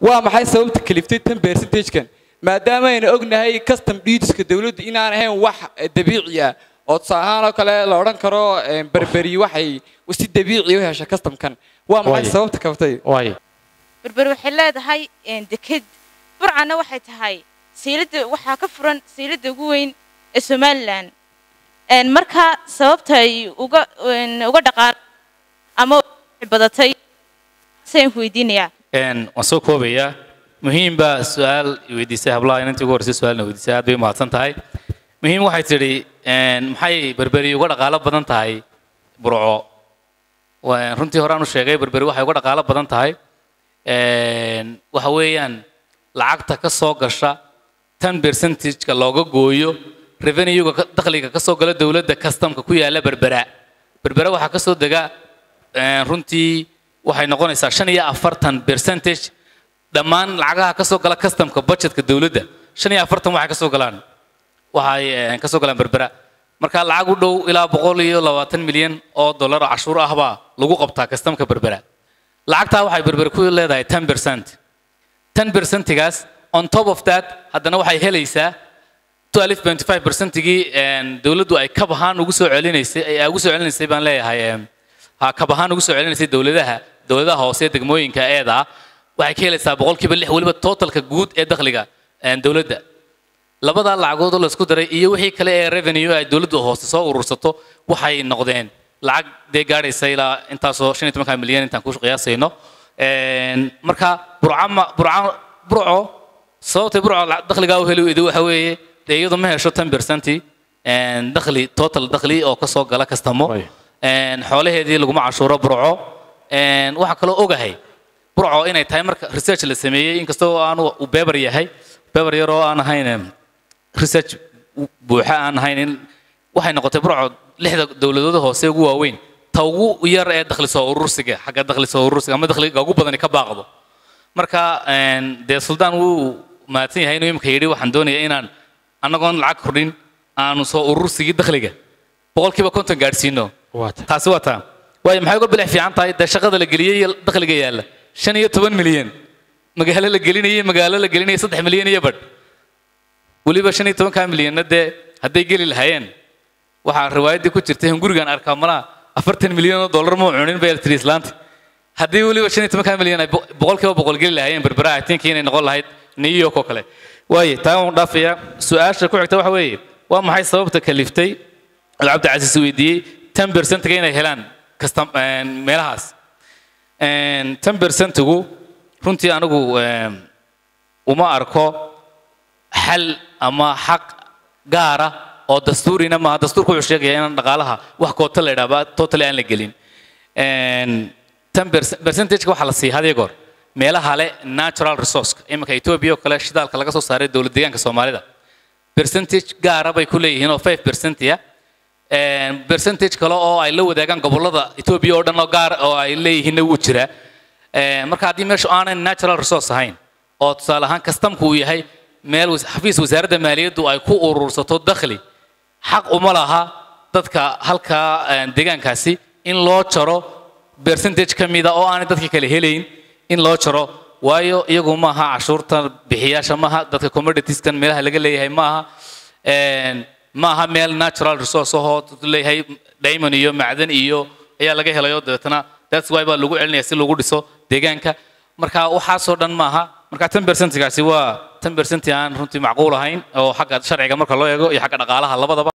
waa maxay sababta kaliftay tan percentagekan maadaama aynu ognahay custom duties-ka dowladdu inaan ahayn wax dabiici ah oo tusaale ahaan oo kale la odhan karo een, berberi waxay si dabiici u hesha customkan waa maxay Waaye. sababta kaftay waayo berber waxay leedahay een, deked burcana waxay tahay sayladda waxaa ka furan sayladda ugu weyn ee somalilan Een, marka sababta ay uga een, uga dhaqaan ama u badatay sayaan ku weydiinayaa Een, waan soo koobayaa muhiim baa su-aal i weydiisay hablaha inantii ugu horreysay su-aalna weydiisay aad bay umahadsan tahay muhiim waxay tidhi een, maxay berberi uga dhaqaalo badan tahay burco Waa- runtii horaan u sheegay berberi waxay uga dhaqaalo badan tahay een, waxa weeyaan lacagta ka soo gasha tan percentage-ka looga gooyo revenue-ga ka- dakhliga ka soo gala dowladda customka ku yaala berbera berbera waxaa ka soo dega een, runtii waxay noqonaysaa shan iyo afartan percentage dhammaan lacagaha ka soo gala customka budgetka dowladda shan iyo afartan waxay ka soo galaan waxay een, ka soo galaan berbera marka lacag u dhow ilaa boqol iyo labaatan milyan oo dollar oo cashuur ah baa lagu qabtaa customka berbera lacagtaa waxay berbera ku leedahay ten percent ten percentigaas on top of that haddana waxay helaysaa 12.5 percentigii een, dowladdu ay kab ahaan ugu soo celinaysay ay ugu soo celinaysay baan leeyahay een, ha kab ahaan ugu soo celinaysay dowladaha dowladaha hoose ee degmooyinka eeda ah waxay ka helaysaa boqolkiiba lix weliba totalka guud ee dakhliga een, dowladda labadaa lacagood oo la isku daray iyo wixii kale ee revenue ay dowladdu hoose soo urursato waxay noqdeen lacag dee gaadhaysa ilaa intaasoo shan iyo tobanka milyan intaan ku qiyaasayno Een, marka burcama burca burco sababtay burco la- dakhligaa u heli weyday waxa weeye dee iyadu ma hesho ten percenti dakhli total dakhli oo ka soo gala kastamo Way. Een, xoolaheedii laguma cashuuro burco Een, waxaa kaloo ogahay burco inay tahay marka research la sameeyey inkastoo aanu uu beber yahay beber yar oo aan ahayn em, research buuxa aan ahayn in waxay noqotay burco lixda dowladooda hoose ugu waaweyn ta ugu yar ee dakhli soo urursiga xagga dakhli soo urursiga ama dakhliga ugu badani ka baaqdo marka een, dee suldaan wuu mahadsan yahay inuu imika yidhi waxaan doonayaa inaan annagoon lacag kordhin aanu soo urursigii dakhliga boqolkiiba konton gaadhsiino waata taasi waa taa waayo maxay uga bilix fiican tahay dee shaqada la geliyey iyo dakhliga yaalla shan iyo toban milyan magaalo la gelinayay magaalo la gelinayay saddex milyan iyo badh weliba shan iyo tobankaa milyanna dee hadday geli lahaayeen waxaa riwaayaddii ku jirtay in gurigan arkaa malaa afartan milyan oo dollar muu cunin bay tiri islaanti haddii weliba shan iyo tobankaa milyan ay bo- boqolkiiba boqol geli lahaayeen berbera I think inay noqon lahayd new york oo kale waaye taa waan dhaafayaa su-aasha ku xigta waxa weeye waa maxay sababta kaliftay oo cabdicasiis weydiiyey ten percentga inay helaan kasta een, meelahaas ten percentigu runtii anigu een, uma arko xal ama xaq gaara oo dastuurina maaha dastuurku wuxuu sheegaya inaan dhaqaalaha wax koota la idhaaba totally aan la gelin Een, tan perce- percentage-ka waxaa la siiya hadiyo goor meelaha le natural resource iminka ethiopia oo kale shidaalka laga soo saaray dowlad deegaanka soomaalida percentage gaara bay ku leeyihiin oo 5 percent ah Een, percentage kale oo ay la wadaagaan gobollada ethiopia oo dhan oo gaar oo ay leeyihiinna wuu jiraa Een, marka haddii meeshu aanay natural resource ahayn oo tusaale ahaan kastamku uu yahay meel was- xafiis wasaaradda maaliyaddu ay ku urursato dakhli xaq uma laha dadka halkaa een, deegaankaasi in loo jaro percentage ka mida oo aanay dadka kale helayn in loo jaro waayo iyagu maaha cashuurta bixiyaasha maaha dadka commoditieskan meelaha laga leeyahay maaha Een, maaha meel natural resource ahoo leeyahay diamond iyo macdan iyo ayaa laga helayo dabeetana that's why baa lagu celinaya si lagu dhiso deegaanka marka waxaasoo dhan maaha marka ten percentgaasi waa ten percent aan runtii macquul ahayn oo xagga sharciga marka loo eego iyo xagga dhaqaalaha labadaba